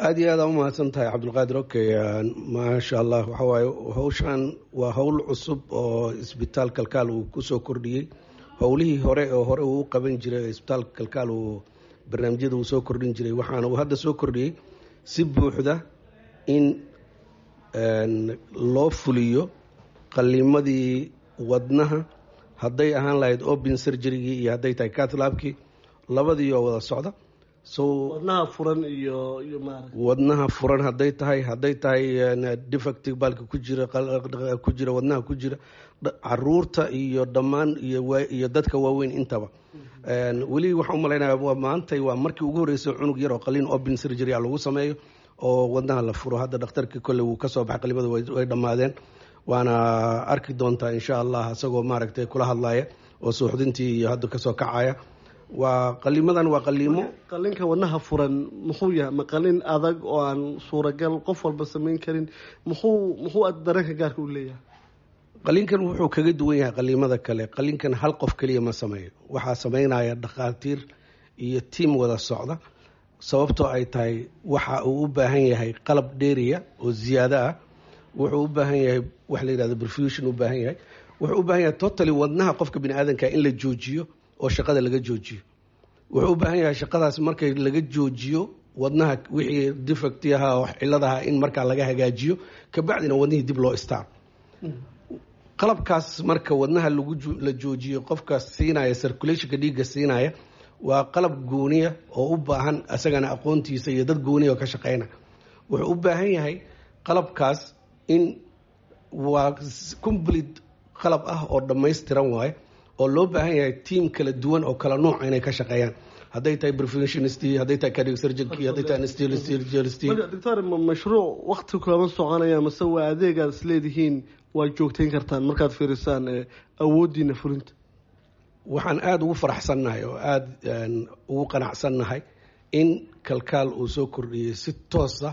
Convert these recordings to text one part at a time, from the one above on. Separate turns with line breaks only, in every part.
aada iyo aada umahadsan tahay cabdulqaadir okay maasha allah waxa waaye hawshan waa howl cusub oo isbitaal kalkaal uu kusoo kordhiyey howlihii hore oo hore uu u qaban jiray isbitaal kalkaal uu barnaamijyada uu soo kordhin jiray waxaana uu hadda soo kordhiyey si buuxda in loo fuliyo qalimadii wadnaha hadday ahaan lahayd open surgerygii iyo hadday tahay catlaabkii labadii oo wada socda so
wadnaha furan iyo iyo maarag
wadnaha furan hadday tahay hadday tahay defective baalka ku jira ku jira wadnaha ku jira caruurta iyo dhammaan iyo dadka waaweyn intaba weli waxaan umalaynaya maantay waa markii ugu horreysay cunug yar oo qaliin open surgery a lagu sameeyo oo wadnaha la furo hadda dhakhtarkii kolley wuu kasoo baxay qalimada way dhammaadeen waana arki doontaa insha allah isagoo maaragtay kula hadlaya oo suuxdintii iyo hadda kasoo kacaya waa qalimadan waa qaliimo
qalinka wadnaha furan muxuu yahay ma qalin adag oo aan suuragal qof walba samayn karin muxuu muxuu dareenka gaarka u leeyahay
qaliinkan wuxuu kaga duwan yahay qaliimada kale qaliinkan hal qof keliya ma sameeyo waxaa sameynaya dhakhaatiir iyo tiam wada socda sababtoo ay tahay waxa uu u baahan yahay qalab dheeriya oo ziyaado ah wuxuu u baahan yahay wax la yihahdo perfusion u baahan yahay wuxuu u baahan yahay totally wadnaha qofka bini aadanka in la joojiyo oo shaqada laga joojiyo wuxuu u baahan yahay shaqadaas markay laga joojiyo wadnaha wixii defecti ahaa oo ciladaha in markaa laga hagaajiyo kabacdina wadnihii dib loo istaaro qalabkaas marka wadnaha lagu la joojiyo qofka siinaya circulationka dhiigga siinaya waa qalab gooniya oo u baahan isagana aqoontiisa iyo dad gooniya oo ka shaqeyna wuxuu u baahan yahay qalabkaas in waa complete qalab ah oo dhammaystiran waaye oo loo baahan yahay tiam kala duwan oo kala nuuca inay ka shaqeeyaan hadday tahay perfectionist hadday tahay cardiac surgeon hadday tahay anesthesiologist
doctor mashruuc wakti kooban soconaya mase waa adeegaad is leedihiin waad joogteyn kartaan markaad fiirisaan awoodiina fulinta
waxaan aada ugu faraxsannahay oo aada ugu qanacsannahay in kalkaal uu soo kordhiyey si toosa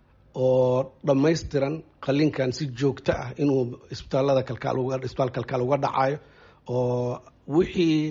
oo dhammaystiran qalinkan si joogto ah inuu isbitaalada kalkaal isbitaal kalkaal uga dhacayo oo wixii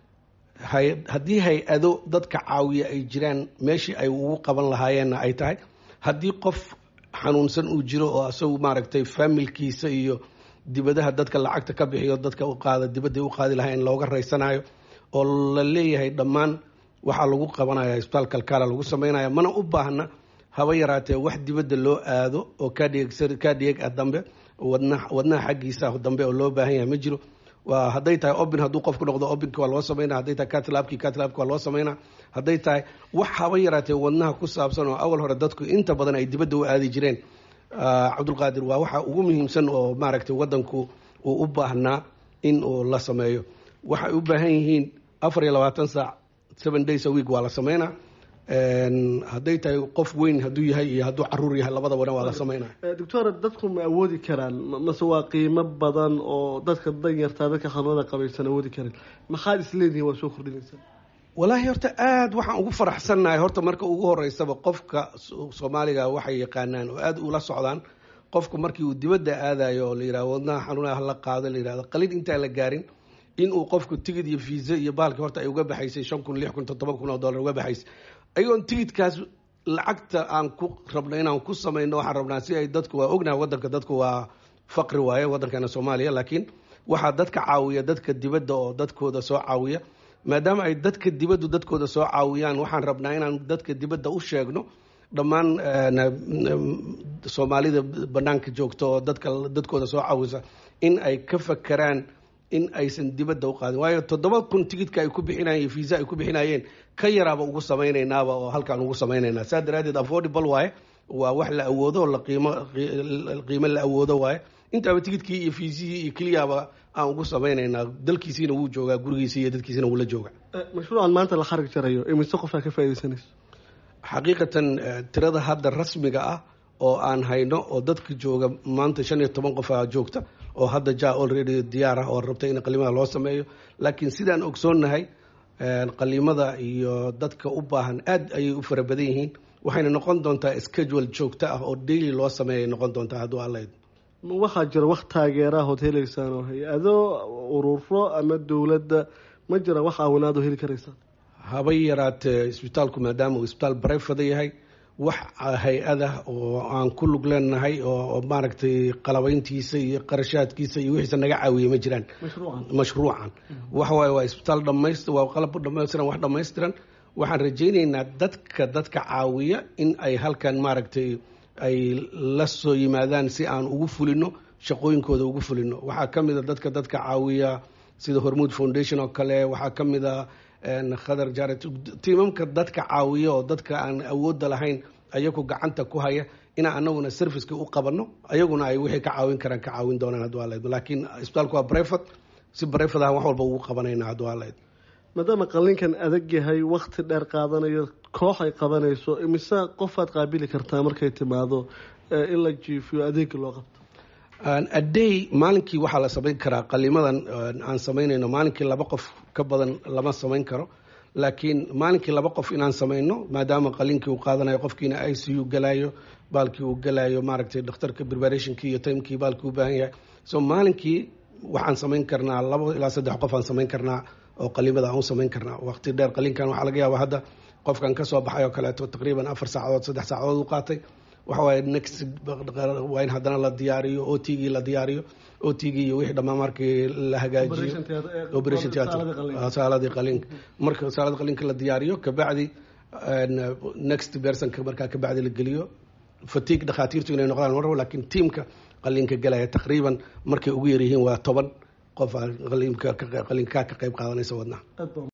haddii hay-ado dadka caawiya ay jiraan meeshii ay ugu qaban lahaayeenna ay tahay haddii qof xanuunsan uu jiro oo isagu maaragtay faamilkiisa iyo dibadaha dadka lacagta ka bixiyo dadka u qaada dibadday u qaadi lahaa in looga raysanayo oo la leeyahay dhammaan waxaa lagu qabanaya isbitaal kalkaala lagu sameynaya mana u baahna haba yaraatee wax dibadda loo aado oo kadheg ah dambe wadnaha xaggiisa dambe oo loo baahan yahay ma jiro waa hadday tahay obin hadduu qofku noqdo obinka waa loo sameynaa hadday tahay catlabki catlabki waa loo sameynaa hadday tahay wax haba yaraatee wadnaha ku saabsan oo awal hore dadku inta badan ay dibadda u aadi jireen cabdulqaadir waa waxa ugu muhiimsan oo maaragtay wadanku uu u baahnaa in uu la sameeyo waxay u baahan yihiin afar iyo labaatan saac seven days a week waa la sameynaa hadday tahay qof weyn hadduu yahay iyo hadduu caruur yahay labadabana waa la sameynaya
doctor dadku ma awoodi karaan mase waa qiimo badan oo dadka danyartaa dadka xanuunada qabaysan awoodi karin maxaad isleedihin waa soo kordhinaysaa
walaahi horta aada waxaan ugu faraxsannahay horta marka ugu horeysaba qofka soomaaliga waxay yaqaanaan oo aada ula socdaan qofku markii uu dibadda aadayo oo la yihahdo wadnaha xanuunaha hala qaado la yihahdo qalin intaan la gaarin inuu qofku tigid iyo fiisa iyo baalki horta ay uga baxaysay shan kun lix kun toddoba kun oo dollar uga baxaysay ayagoon tigidkaas lacagta aan ku rabno inaan ku samayno waxaan rabnaa si ay dadku waa ognaha wadanka dadku waa faqri waaye waddankeena soomaaliya laakiin waxaa dadka caawiya dadka dibadda oo dadkooda soo caawiya maadaama ay dadka dibaddu dadkooda soo caawiyaan waxaan rabnaa inaan dadka dibadda u sheegno dhammaan soomaalida banaanka joogta oo dadka dadkooda soo caawisa in ay ka fakeraan in aysan dibadda u qaadin waayo toddoba kun tigidka ay ku bixinayeen fiisa ay ku bixinayeen ka yaraaba ugu sameynaynaaba oo halkaan ugu sameynaynaa saa daraadeed affordable waaye waa wax la awoodo la qiimo qiimo la awoodo waaye intaaba tigidkii iyo fiisihii iyo keliyaaba aan ugu sameynaynaa dalkiisiina wuu joogaa gurigiisi iyo dadkiisina wuu la jooga
mashruucan maanta la xarig jarayo imise qofaa ka faaidaysanayso
xaqiiqatan tirada hadda rasmiga ah oo aan hayno oo dadka jooga maanta shan iyo toban qof a joogta oo hadda ja already diyaar ah oo rabta in qaliimada loo sameeyo laakiin sidaan ogsoonnahay qaliimada iyo dadka u baahan aad ayay u fara badan yihiin waxayna noqon doontaa schedule joogto ah oo daily loo sameeyay noqon doontaa hadduu allayd
waxaa jira wax taageeraha ood heleysaan oo hay-ado ururo ama dowladda ma jira wax caawinaad oo heli karaysaan
habay yaraatee isbitaalku maadaama uu isbitaal barefada yahay wax hay-ada oo aan ku lug leenahay oo maaragtay qalabayntiisa iyo qarashaadkiisa iyo wixiisa naga caawiye ma jiraan mashruucan waxa waaye waa isbitaal dhamays waa qalab dhamaystiran wax dhammaystiran waxaan rajaynaynaa dadka dadka caawiya in ay halkan maaragtay ay la soo yimaadaan si aan ugu fulino shaqooyinkooda ugu fulino waxaa ka mid a dadka dadka caawiya sida hormuud foundation oo kale waxaa ka mid a khadar jaret tiimamka dadka caawiya oo dadka aan awoodda lahayn ayagu gacanta ku haya inaan anaguna serviceka u qabano ayaguna ay wixii ka caawin karaan ka caawin doonaan hadduu alayd laakiin isbitaalku waa brefat si brefat ah wax walba ugu qabanayna hadduu alayd
maadaama qalinkan adag yahay wakti dheer qaadanayo koox ay qabanayso imise qofaad qaabili kartaa markay timaado in la jiifiyo adeega loo qabto
aday maalinkii waxaa la samayn karaa qalimadan aan samaynayno maalinkii laba qof ka badan lama samayn karo laakiin maalinkii laba qof inaan samayno maadaama qalinkii uu qaadanayo qofkiina i c u galayo baalkii uu galayo maaragtay dhakhtarka preparationkii iyo timekii baalkii u baahan yahay so maalinkii waxaan samayn karnaa labo ilaa saddex qof aan samayn karnaa oo qalimada aan u samayn karnaa waqti dheer qalinkan waxaa laga yaaba hadda qofkan kasoo baxay oo kaleeto taqriiban afar saacadood saddex saacadood u qaatay waxa waaye next waa in haddana la diyaariyo o t gii la diyaariyo o t gii iyo wixii dhammaan markii la hagaajiyo operation theatre saaladii qalinka marka saalada qalinka la diyaariyo kabacdi next personka markaa kabacdi la geliyo fatigue dhakhaatiirtu inay noqdaan mar lakin tiamka qalinka galaya taqriiban markay ugu yaryihiin waa toban qof qalinka ka qayb qaadanaysa wadnaha